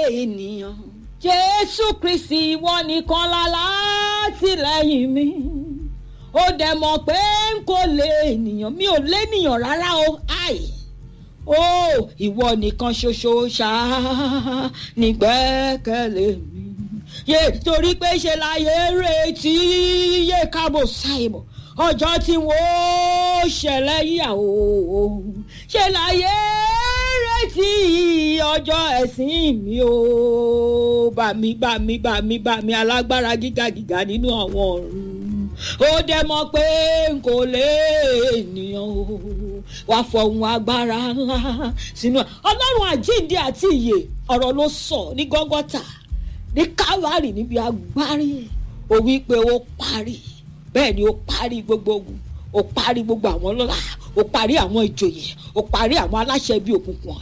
ènìyàn jésù kristi ìwọ nìkan lálátìlẹ́yìn mi ó dẹ̀ mọ̀ pé n kò lè ènìyàn mi ò lénìyàn rárá o ai ó ìwọ nìkan ṣoṣo ṣáá nígbẹ́kẹ̀lé mi yé torí pé ṣe láyé retí yé kábò ṣàìmọ̀ ọjọ́ tí wọ́n ṣẹlẹ̀ yíyàwó ṣe láyé retí ọjọ́ ẹ̀sìn mi o bàmí bàmí bàmí bàmí alágbára gíga gíga nínú àwọn ọ̀run ó dẹ̀ mọ̀ pé n kò lè ènìyàn o wàá fọhùn agbára ńlá sínú ọlọ́run àjíǹde àti ìyè ọ̀rọ̀ ló sọ ní gọ́gọ́tà ní kávárì níbi agbárí ó wí pé ó parí bẹ́ẹ̀ ni ó parí gbogbo ogun ó parí gbogbo àwọn ọlọ́lá ó parí àwọn ìjòyè ó parí àwọn aláṣẹ bíi òkùnkùn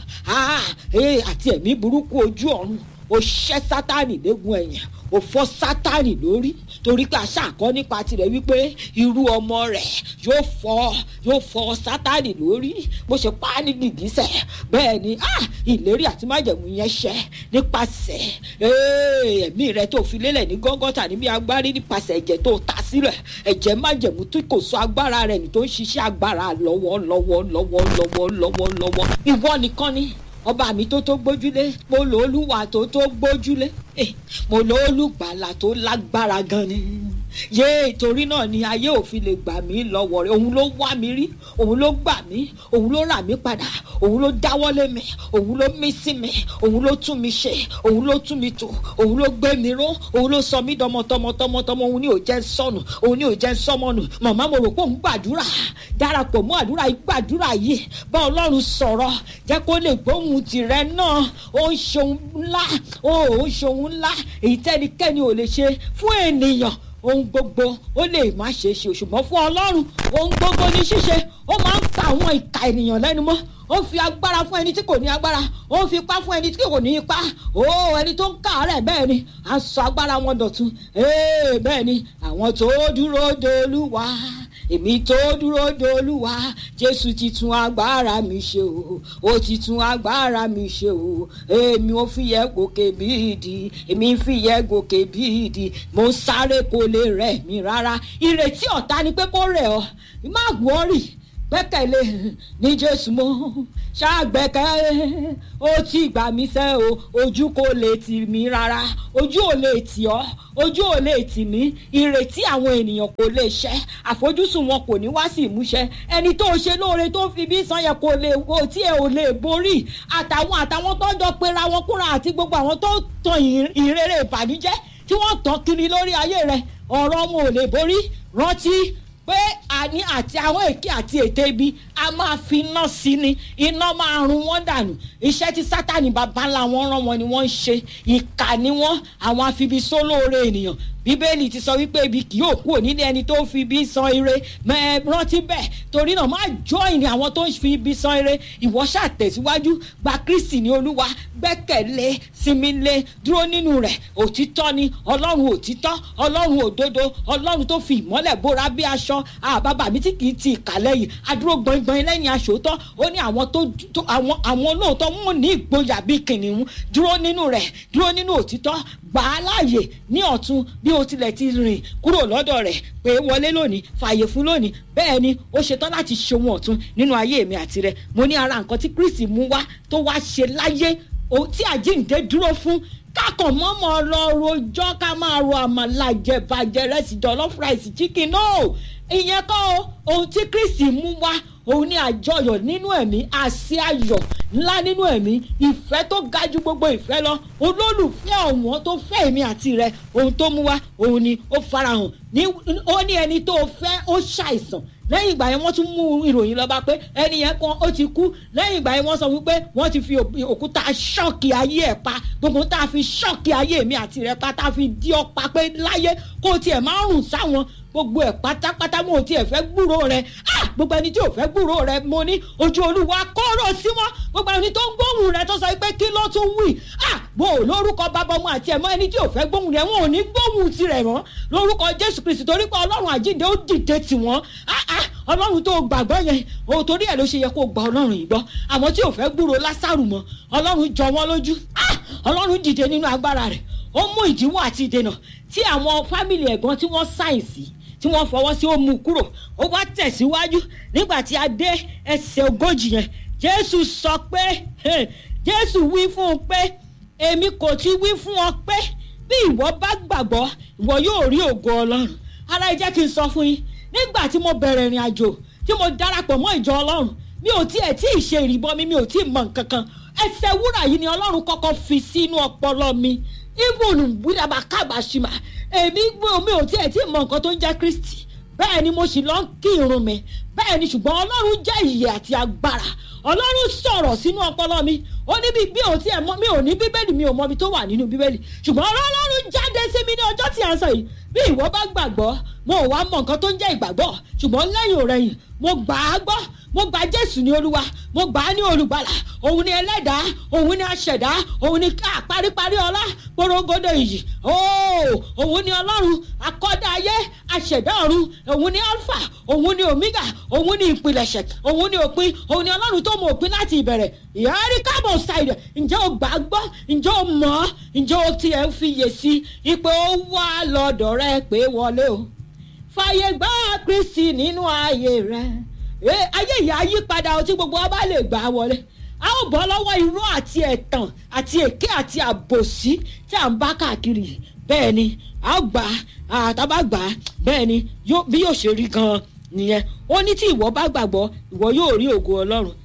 àti ẹ̀mí burúkú ojú ọ̀run ó ṣẹ́ sátánì léegun ẹ̀yìn ó fọ́ sátánì lórí torí pé àṣà àkọ́ nípa tirẹ̀ wípé irú ọmọ rẹ̀ yóò fọ́ yóò fọ́ sátánì lórí bó ṣe pa á ní gìgísẹ̀ bẹ́ẹ̀ ni ìlérí àti májẹ̀mú yẹn ṣẹ nípasẹ̀ ẹ̀mí rẹ̀ tó fi lélẹ̀ ní gọ́ngọ́tà níbi agbárí nípasẹ̀ ẹ̀jẹ̀ tó ta sílẹ̀ ẹ̀jẹ̀ májẹ̀mú tí kò sọ agbára rẹ̀ ní tó ń ṣiṣẹ́ agbára lọ́wọ́ lọ́wọ́ lọ́wọ́ lọ́wọ́ lọ́wọ́ lọ́wọ́ ìwọ nìkan ni ọba mi tó tó gbójúlé mo lò olúwa tó tó gbójúlé mo lò olùgbàlà tó lágbára gan ni yé torí náà ni ayé òfin lè gbà mí lọ́wọ́ rẹ̀ òun ló wá mi rí òun ló gbà mí òun ló rà mí padà òun ló dáwọ́lé mi òun ló mí sí mi òun ló tún mi ṣe òun ló tún mi tò òun ló gbé mi ró òun ló sọ mí dọmọ tọmọ tọmọ tọmọ òun ní ò jẹ́ sọnù òun ní ò jẹ́ sọmọnù màmá mo rò pé òun gbàdúrà darapọ̀ mọ́ àdúrà yìí gbàdúrà yìí bá ọlọ́run sọ̀rọ̀ jẹ́ kó lè gbóhùn tìrẹ náà ó ń ṣohun ńlá ó ń ṣohun ńlá èyí tẹ́nikẹ́ni ò lè ṣe fún ènìyàn ohun gbogbo ó lè má ṣe é ṣe ṣùgbọ́n fún ọlọ́run ohun gbogbo ní ṣíṣe ó máa ń fa àwọn ìka ènìyàn lẹ́nu mọ́ ó fi agbára fún ẹni tí kò ní agbára ó fi ipá fún ẹni tí kò ní ipá ó ẹni tó ń káàárẹ̀ bẹ́ẹ̀ ni à ń sọ agbára wọn dọ̀tun bẹ́ẹ̀ ni àwọn tó dúró dolúwa èmi tó dúró dolúwa jésù ti tún agbára mi ṣe o ó ti tún agbára mi ṣe o èmi ò fi yẹ gòkè bí ìdí èmi fi yẹ gòkè bí ìdí mo ń sáré kó lè rẹ̀ mí rárá ìrètí ọ̀tá ni pé kó rẹ̀ ọ́ má gbọ́rì gbẹ́kẹ̀lé ní jésù mọ́ ṣàgbẹ́kẹ̀ ó ti gbà mí sẹ́ o ojú kò lè tì mí rárá ojú ò lè tì ọ́ ojú ò lè tì mí ìrètí àwọn ènìyàn kò lè ṣẹ àfojúsùn wọn kò ní wá sí ìmúṣẹ ẹni tó ṣe lóore tó fi bí san yẹn kò lè wo tí ẹ ò lè borí àtàwọn àtàwọn tó jọ pera wọn kúnra àti gbogbo àwọn tó tan ìrere ìbànújẹ́ tí wọ́n tàn kiri lórí ayé rẹ̀ ọ̀rọ̀ wọn ò lè borí rántí pé àní àti àwọn èké àti ète ibi a máa fi iná sí ni iná máa run wọ́n dànù iṣẹ́ tí sátani bàbá ńlá wọn rán wọn ni wọ́n ń ṣe ìkà ni wọ́n àwọn afibisólóore ènìyàn bíbélì ti sọ wípé ibi kì yóò kúrò nílé ẹni tó fi ibi san ire mẹ rántí bẹ́ẹ̀ torí náà má join ní àwọn tó ń fi ibi san ire ìwọ ṣàtẹ̀síwájú gba kristi ní olúwa gbẹ́kẹ̀lé sinmi lé dúró nínú rẹ̀ òtítọ́ ni ọlọ́run òtítọ́ ọlọ́run òdodo ọlọ́run tó fi ìmọ́lẹ̀ bóra bí aṣọ àbábà mi tí kì í ti ìkàlẹ̀ yìí adúró gbọ̀ngbọ̀n lẹ́yìn aṣòótọ́ ó ní àwọn tó àwọn àwọn olóòótọ́ wọn ní ìgboyà bí kìnìún dúró nínú rẹ̀ dúró nínú òtítọ́ gbà á láàyè ní ọ̀tún bí o tilẹ̀ ti rìn kúrò lọ́dọ̀ rẹ̀ pé wọlé lónìí fààyè fún lónìí bẹ́ẹ̀ ni ó ṣetán láti ṣe ohun ọ̀tún nínú ayé mi àti rẹ̀ mo ní ara nǹkan tí kristi mú wá tó wá ṣe láyé tí àjíǹde dúró fún kákan mọ́mọ́ lọ rojọ́ ká máa ro àmàlà jẹ̀bàjẹ́ rẹ̀sì jọ̀lọ́fù ráìsì chicken no ìyẹn kọ́ ohun tí kristi mú wá òun ní àjọyọ̀ nínú ẹ̀mí àṣẹ ayọ̀ ńlá nínú ẹ̀mí ìfẹ́ tó ga ju gbogbo ìfẹ́ lọ olólùfẹ́ ọ̀wọ́n tó fẹ́ èmi àti rẹ̀ ohun tó mú wá òun ni ó farahàn ó ní ẹni tó fẹ́ ó ṣàìsàn lẹ́yìn ìgbà yẹn wọ́n tún mú ìròyìn lọ́ba pé ẹni yẹn kan ó ti kú lẹ́yìn ìgbà yẹn wọ́n sọ wípé wọ́n ti fi òkúta ṣọ́ọ̀kì ayé ẹ̀ pa gbogbo tá a fi ṣọ́ọ̀kì ayé mi àti rẹ̀ pa tá a fi dí ọ pa pé láyé kó tiẹ̀ máa rùn sáwọn gbogbo ẹ̀ pátápátá mo ò tiẹ̀ fẹ́ gbúrò rẹ ah gbogbo ẹni tí ò fẹ́ gbúrò rẹ mo ní ojú olúwa kọ́rọ̀ sí wọn gbogbo ẹni tó ń gbóhùn rẹ tó sọ pé kí ló tún wí ah bó o lórúkọ bàbá ọmọ àti ẹ̀mọ́ ẹni tí ò fẹ́ gbóhùn rẹ wọn ò ní gbóhùn tirẹ̀ mọ́ lórúkọ jésù kristi torí pé ọlọ́run àjíǹde ó dìde tì wọ́n ah ah ọlọ́run tó gbàgbọ́ yẹn o torí ẹ̀ ló ṣe yẹ kó gba ọlọ́run yìí gbọ́ àwọn tí ò fẹ́ gbúrò lásàrù mọ́ ọlọ́run jọ wọ́n lójú ah ọlọ́run dìde nínú agbára rẹ̀ ó mú ìdíwọ́ àti ìdènà tí àwọn fámìlì ẹ̀gbọ́n tí wọ́n sáyẹ̀nsì tí wọ́n fọwọ́ sí ó mú kúrò ó wá tẹ̀síwájú nígbà tí a dé ẹsẹ̀ ogójì yẹn jésù sọ pé jésù wí fún un pé èmi kò ti wí fún ọ pé bí ìwọ bá gbàgbọ́ ìwọ yóò rí ògo ọlọ́run ara ẹ jẹ́ kí n sọ fún yín nígbà tí mo bẹ̀rẹ̀ ìrìn àjò tí mo darapọ̀ mọ́ ìjọ ọlọ́run mi ò tiẹ̀ tí ì ṣe ìrìbọn mi mi ò tí ì mọ nǹkan kan ẹsẹ̀ wúrà yìí ni ọlọ́run kọ́kọ́ fi sínú ọpọlọ mi even wíwá kábàṣìmà èmi mi ò tiẹ̀ tí ì mọ nǹkan tó ń jẹ́ kristi bẹ́ẹ̀ ni mo sì lọ ń kí irun mi bẹ́ẹ̀ ni ṣùgbọ́n ọlọ́run jẹ́ ìyè àti agbára ọlọ́run sọ̀rọ̀ sínú ọpọlọ mi ó ní bí ò tí ẹ̀ mọ́ mi ò ní bíbélì mi ò mọ ibi tó wà nínú bíbélì ṣùgbọ́n ọlọ́run jáde sí mi ní ọjọ́ tí a ń sọ yìí bí ìwọ bá gbàgbọ́ mo ò wá mọ nǹkan tó ń jẹ́ ìgbàgbọ́ ṣùgbọ́n lẹ́yìn òrẹ́yìn mo gbà á gbọ́ mo gba jésù ní olúwa mo gbà á ní olùgbàlà òun ni ẹlẹ́dàá òun ni aṣẹ̀dá òun ni ká paríparí ọlá porogodo ìyì òun ni ọlọ́run akọ́dá ayé aṣẹ̀dá ọ̀run òun ni alpha òun ni omega òun ni ìpilẹ̀ṣẹ̀ òun ni òpin òun ni ọlọ́run tó mọ òpin láti ìbẹ̀rẹ̀ ìyárí kábọ̀ ṣàìdẹ̀ ǹjẹ́ o gbà á gbọ́ ǹjẹ́ o mọ̀ ọ́ ǹjẹ́ o tiẹ̀ ń fiyè sí ipò ó wà lọ́dọ̀ rẹ pé wọlé o fàyè gbá kristi nínú ayé rẹ ayé ìyá yí padà ọtí gbogbo wa bá lè gbà á wọlé a ó bọ́ lọ́wọ́ irọ́ àti ẹ̀tàn àti èké àti àbòsí tí à ń bá káàkiri bẹ́ẹ̀ ni a ó gbà á àtàbà gbà á bẹ́ẹ̀ ni bí yóò ṣe rí gan-an nìyẹn ó ní tí ìwọ bá gbàgbọ́ ìwọ yóò rí ògo ọlọ́run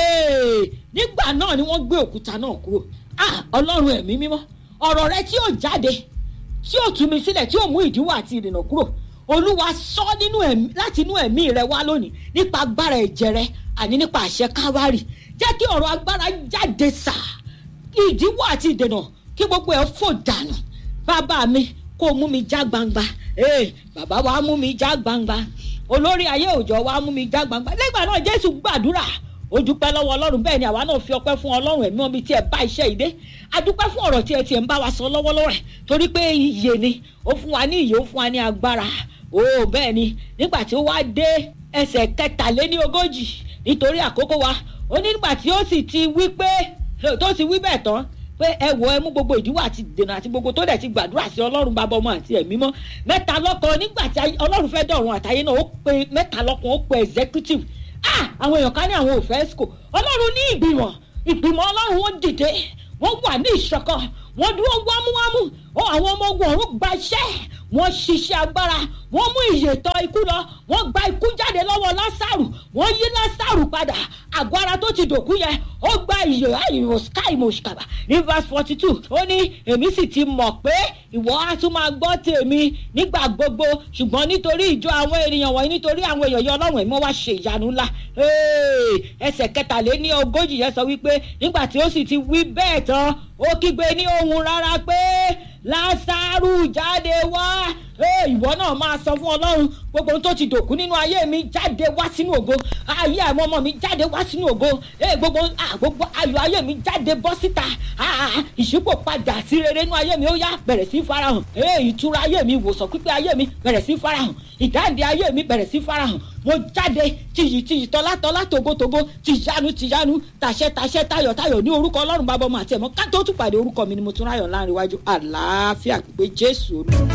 nígbà náà ni wọ́n gbé òkúta náà kúrò ọlọ́run ẹ̀mí mímọ́ ọ̀rọ̀ rẹ tí yóò jáde tí yóò tú mi sílẹ̀ tí yóò mú ìdíwọ́ àti ìdènà kúrò olúwa sọ nínú ẹ̀mí láti inú ẹ̀mí rẹ wá lónìí nípa agbára ẹ̀jẹ̀ rẹ àní nípa àṣẹ káwárì jẹ́ kí ọ̀rọ̀ agbára jáde sà ìdíwọ́ àti ìdènà kí gbogbo ẹ̀ fò dànù bàbá mi kó mú mi já gbangba ee bàbá wa mú mi já gbangba olórí ayé òjò wa mú mi já gbangba lẹ́gbàá náà jésù gbàdúrà ó dúpẹ́ lọ́wọ́ ọlọ́run bẹ́ẹ̀ ni àwa náà fi ọpẹ́ fún ọlọ́run ẹ̀mí omi tí ẹ bá iṣẹ́ ìdé a dúpẹ́ fún ọ̀rọ̀ tí ẹ tiẹ̀ ń bá wa sọ lọ́wọ́lọ́wọ́ rẹ̀ torí pé iyè ni ó fún wa ní iyè ó fún wa ní agbára ó bẹ́ẹ̀ ni nígbà tí ó wá dé ẹsẹ̀ kẹtàléní ogójì nítorí àkókò wa ó ní nígbà tí ó sì ti wí pé tó ti wí bẹ́ẹ̀ tán pé ẹ wọ ẹ mú gbogbo ìdíwọ́ àti dènà àti gbogbo tó dẹ̀ ti gbàdúrà sí ọlọ́run bàbá ọmọ àti ẹ̀mí mọ́ mẹ́ta lọ́kàn nígbà tí ọlọ́run fẹ́ dọ̀run àtayé náà ó pe mẹ́ta lọ́kàn ó pe executive ah àwọn èèyàn ká ní àwọn òfẹ́ esco ọlọ́run ní ìgbìmọ̀ ìgbìmọ̀ ọlọ́run wọn dìde wọ́n wà ní ìṣọ̀kan wọ́n dúró wámúwámú àwọn ọmọ ogun ọ̀run gba iṣẹ́ wọ́n ṣiṣẹ́ agbára wọ́n mú ìyètọ̀ ikú lọ wọ́n gba ikú jáde lọ́wọ́ lásàrù wọ́n yí lásàrù padà àgọ́ ara tó ti dòkú yẹn ó gba ìyè àìmọ̀ sky mọ̀ṣkàbà ní verse forty two ó ní èmi sì ti mọ̀ pé ìwọ á tún máa gbọ́ tèmi nígbà gbogbo ṣùgbọ́n nítorí ìjọ àwọn ènìyàn wọ̀nyí nítorí àwọn èèyàn yọ ọlọ́run ẹ̀mọ́ wá ṣe ìyanu ńlá ẹsẹ̀ kẹtàléní ogójì yẹn sọ wípé nígbà tí ó sì ti wí bẹ́ẹ̀ tán ó kígbe ní ohun rárá pé lásàrù jáde wá ìwọ náà máa sọ fún ọlọ́run gbogbo ohun tó ti dòkú nínú ayé mi jáde wá sínú ògo ayé àwọn ọmọ mi jáde wá sínú ògo gbogbo gbogbo ayọ̀ ayé mi jáde bọ́ síta ìṣípò padà sí rere nínú ayé mi ó yá bẹ̀rẹ̀ sí farahàn ìtura ayé mi ìwòsàn pípé ayé mi bẹ̀rẹ̀ sí farahàn ìdáǹdè ayé mi bẹ̀rẹ̀ sí farahàn mo jáde tìyì tìyì tọ́látọ́lá togotogo tìyanu tìyanu tàṣẹ tàṣẹ tayọ̀ tayọ̀ ní orúkọ ọlọ́run bàbá ọmọ àti ẹ̀mọ́ ká tó tún pàdé orúkọ mi ni mo tún ráyọ̀ láàrin iwájú àlàáfíà pé jésù.